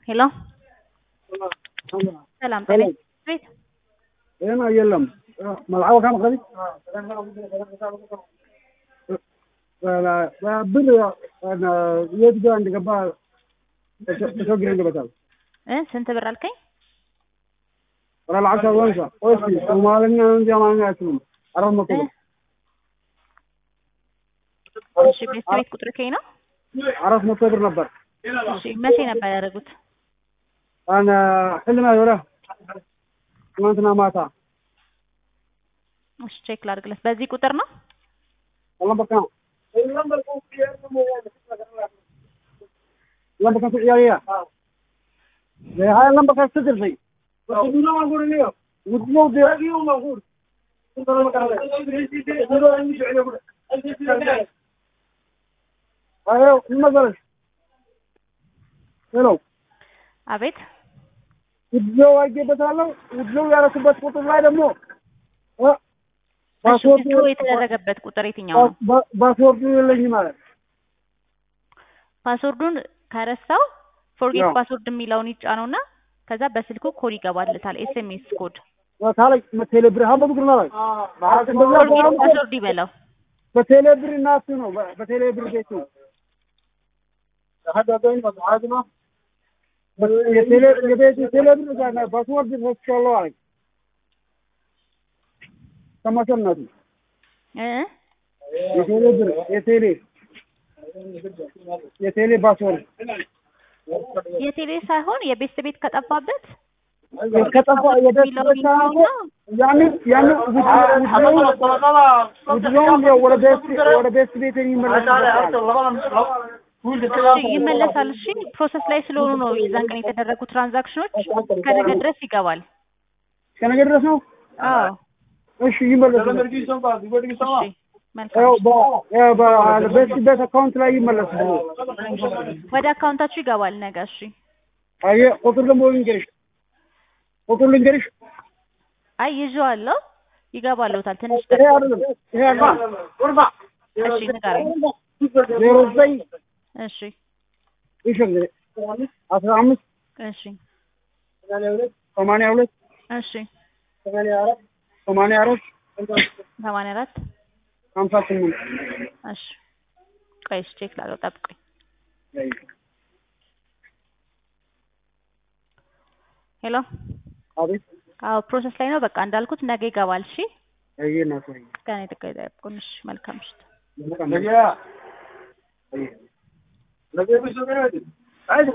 ሄሎ ሰላም ጤና ቤት ጤና የለም መልዓወ ካም ቀሪ ብር የት ጋር እንደገባ ተቸግረን ገበታል እ ስንት ብር አልከኝ? ወላ ልዓሸር ወንሳ እስኪ ሶማልኛ እንጂ አማርኛ አያችሉም አራት መቶ ብር እሺ ቤት ቤት ቁጥር ከኝ ነው። አራት መቶ ብር ነበር እሺ መቼ ነበር ያደረጉት? አነ ሕልም ወረ ትናንትና ማታ እሺ ቼክ ላድርግለት። በዚህ ቁጥር ነው? ለምበካ ለምበካ ጥያቄያ هاي اللمبة كانت تدر زي ودنا ما نقول اليوم ودنا ودي موجود ايوه المدرس ሄሎ አቤት ውድለው አጌበታለሁ ውድለው ያረኩበት ቁጥር ላይ ደግሞ እሺ ፓስወርዱ ዊዝድሮ የተደረገበት ቁጥር የትኛው ነው? ፓስወርዱ የለኝም ማለት ፓስወርዱን ከረሳው ፎርጌት ያው። ፓስወርድ የሚለውን ይጫነውና ከዛ በስልኩ ኮድ ይገባልታል። ኤስኤምኤስ ኮድ ታላይ ቴሌብር ሀበ ብግር ላይ ፎርጌት ፓስወርድ ይበለው። በቴሌብር እናቱ ነው በ- በቴሌብር ቤቱ የቴሌ- የቤቱ ቴሌብር ጋር ነው ፓስወርድ ረስቻለሁ አለኝ ተመሰነቱ እ የቴሌብር የቴሌ የቴሌ ፓስወርድ የቴሌ ሳይሆን የቤት ቤት ከጠፋበት ከጠፋ የደስ ያንን ያንን ውድሮውን ወደ ቤት ወደ ቤት ቤት የሚመለስበት እሺ ይመለሳል። እሺ ፕሮሰስ ላይ ስለሆኑ ነው የዛን ቀን የተደረጉ ትራንዛክሽኖች እስከ ነገ ድረስ ይገባል። እስከ ነገ ድረስ ነው። አዎ እሺ ይመለሳል። እሺ መልካም። ያው በ- ያው በ- ቤት ቤት አካውንት ላይ ይመለስ ብሎ ወደ አካውንታችሁ ይገባል ነገ። እሺ አየ ቁጥር ደግሞ ልንገርሽ ቁጥር ልንገርሽ አይ ይዤዋለሁ፣ ይገባልዎታል። ትንሽ ይሄ ጠብቁ። አይደለም ይሄ አይደለም እሺ ንገረኝ። ዜሮ ዘጠኝ እሺ እሺ አስራ አምስት እሺ ሰማንያ ሁለት እሺ ሰማንያ አራት ሰማንያ አራት ሀምሳ ስምንት እሺ ቆይ እሺ ቼክ ላድርገው፣ ጠብቁኝ። ሄሎ አቤት አዎ ፕሮሰስ ላይ ነው። በቃ እንዳልኩት ነገ ይገባል። እሺ አየ እናት ወይ እስከ ነገ ጠብቁን። እሺ መልካም ምሽት። ነገ